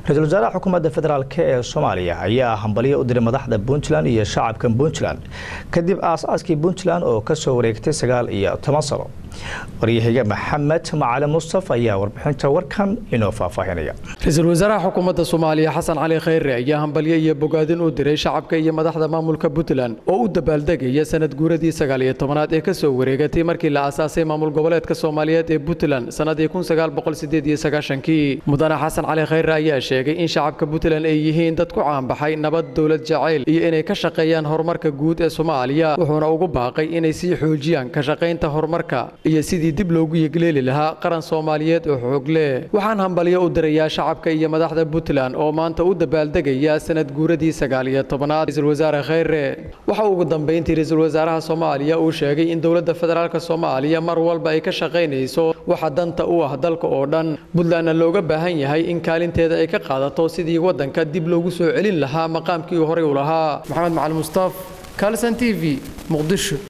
ra-iisul wasaaraha xukuumadda federaalk ee soomaaliya ayaa hambalyo u diray madaxda puntland iyo shacabka puntland kadib aas-aaskii puntland oo kasoo wareegtay sagaal iyo toban sano waryahiga maxamed macalin mustafa ayaa warbixinta warkan inoo faahfaahinaya ra-iisul wasaaraha xukuumadda soomaaliya xasan cali khayre ayaa hambalyo iyo bogaadin u diray shacabka iyo madaxda maamulka puntland oo u dabaaldegaya sanad guuradii sagaal iyo tobanaad ee kasoo wareegatay markii la aasaasay maamul goboleedka soomaaliyeed ee puntland sanadii kun sagaal boqol sideed iyo sagaashankii mudane xasan cali khayre ayaa sheegay in shacabka puntland ay yihiin dad ku caanbaxay nabad dowlad jacayl iyo inay ka shaqeeyaan horumarka guud ee soomaaliya wuxuuna ugu baaqay inay sii xoojiyaan ka shaqaynta horumarka iyo sidii dib loogu yegleeli lahaa qaran soomaaliyeed oo xoog leh waxaan hambalyo u dirayaa shacabka iyo madaxda puntland oo maanta u dabaaldegaya sanad guuradii sagaal iyo tobanaad ra-iisul wasaare khayre waxa ugu dambeyntii ra-iisul wasaaraha soomaaliya uu sheegay in dowladda federaalk soomaaliya mar walba ay ka shaqaynayso waxa danta u ah dalka oo dhan puntlandna looga baahan yahay in kaalinteeda ay ka qaadato sidii waddanka dib loogu soo celin lahaa maqaamkii horey u lahaa maxamed macali mustaaf kalson t v muqdisho